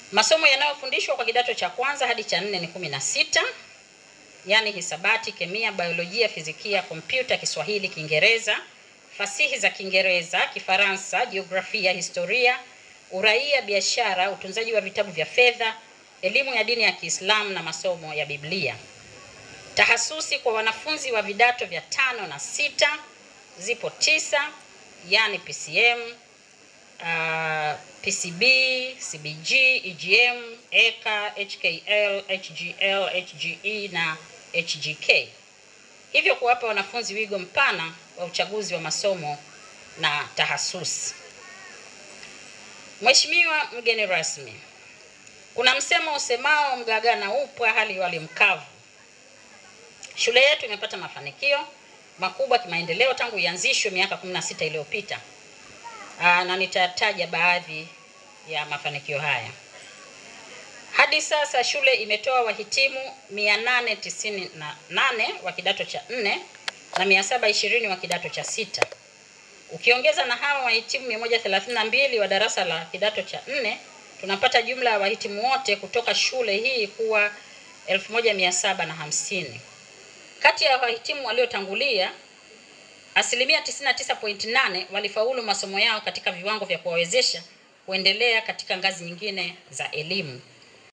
Masomo yanayofundishwa kwa kidato cha kwanza hadi cha nne ni kumi na sita yaani hisabati, kemia, biolojia, fizikia, kompyuta, Kiswahili, Kiingereza, fasihi za Kiingereza, Kifaransa, jiografia, historia, uraia, biashara, utunzaji wa vitabu vya fedha, elimu ya dini ya Kiislamu na masomo ya Biblia. Tahasusi kwa wanafunzi wa vidato vya tano na sita zipo tisa, yani PCM, uh, PCB, CBG, EGM, EKA, HKL, HGL, HGE na HGK. Hivyo kuwapa wanafunzi wigo mpana wa uchaguzi wa masomo na tahasusi. Mheshimiwa mgeni rasmi, kuna msemo usemao mgaga na upwa hali wali mkavu. Shule yetu imepata mafanikio makubwa kimaendeleo tangu ianzishwe miaka 16 iliyopita. Aa, na nitataja baadhi ya mafanikio haya. Hadi sasa shule imetoa wahitimu 898 wa kidato cha nne na 720 wa kidato cha sita. Ukiongeza na hawa wahitimu 132 wa darasa la kidato cha nne, tunapata jumla ya wahitimu wote kutoka shule hii kuwa 1750. Kati ya wahitimu waliotangulia asilimia 99.8 walifaulu masomo yao katika viwango vya kuwawezesha kuendelea katika ngazi nyingine za elimu.